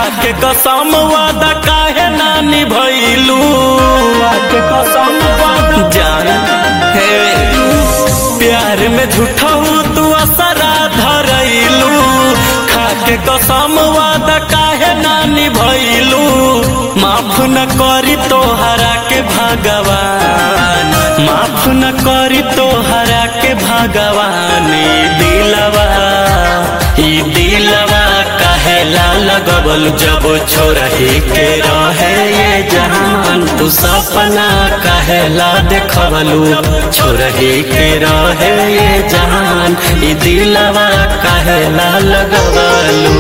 खाके कसम वादा काहे ना निभैलू खाके कसम वादा जान हे प्यार में झूठहू तू असरा धरैलू खाके कसम वादा काहे ना निभैलू माफ न करी तोहरा के भगवान माफ न करी तोहरा के भगवान ई दिलवा ई दिलवा कहेला लगबल जब छोरही के रहे ये जहान तू सपना कहेला देखबलू छोरही के रहे ये जहान ई दिलवा कहेला लगबलू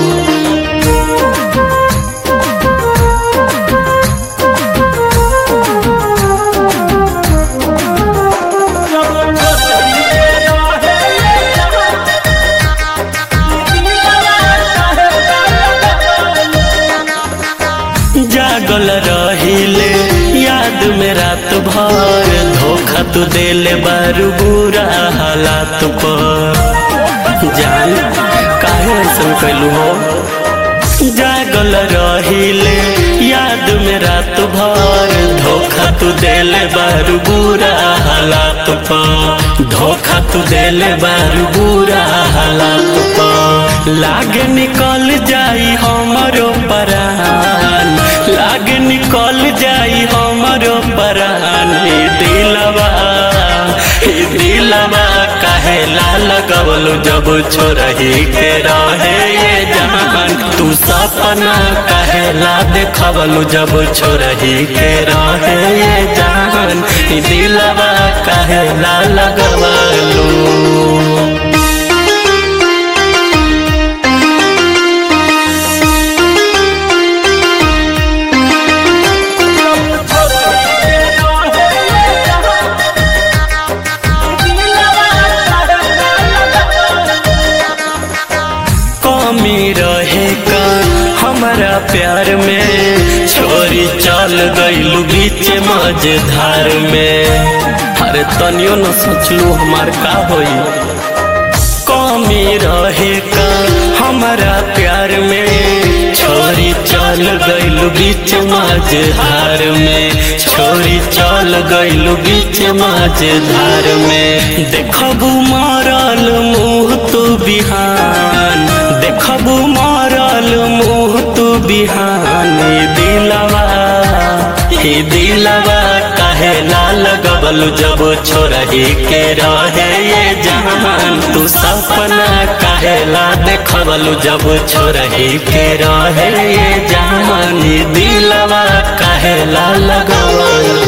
जागल रहिले याद में रात भर धोखा तू देले बारू बुरा हालात पर जान काहे ऐसा कैलू हो जागल रहिले याद में रात भर धोखा तू देले बारू बुरा हालात पर धोखा तू देले बारू बुरा हालात पर लागे निकल जाई हमरो परान लागे निकल जाई हमरो परान ई दिलवा ई दिलवा काहे ला लगवलू जब छोरही के रहे ये जहान तू सपना काहे ला देखवलू जब छोरही के रहे ये जहान ई दिलवा काहे ला लगवलू कमी रहे का हमारा प्यार में छोरी चल गईलू बीच मझधार में अरे तनियो न सोचलू हमार का होई कमी रहे का हमारा प्यार में छोरी चल गईलू बीच मझधार में छोरी चल गईलू बीच मझधार में देखबू मारल मुँह तू बिहान देखबू मारल मुँह तू बिहान ई दिलवा ई दिलवा काहे ला लगबल जब छोरही के रहे ये जहान तू सपना काहे ला देखबल जब छोरही के रहे ये जहान ई दिलवा काहे ला लगबल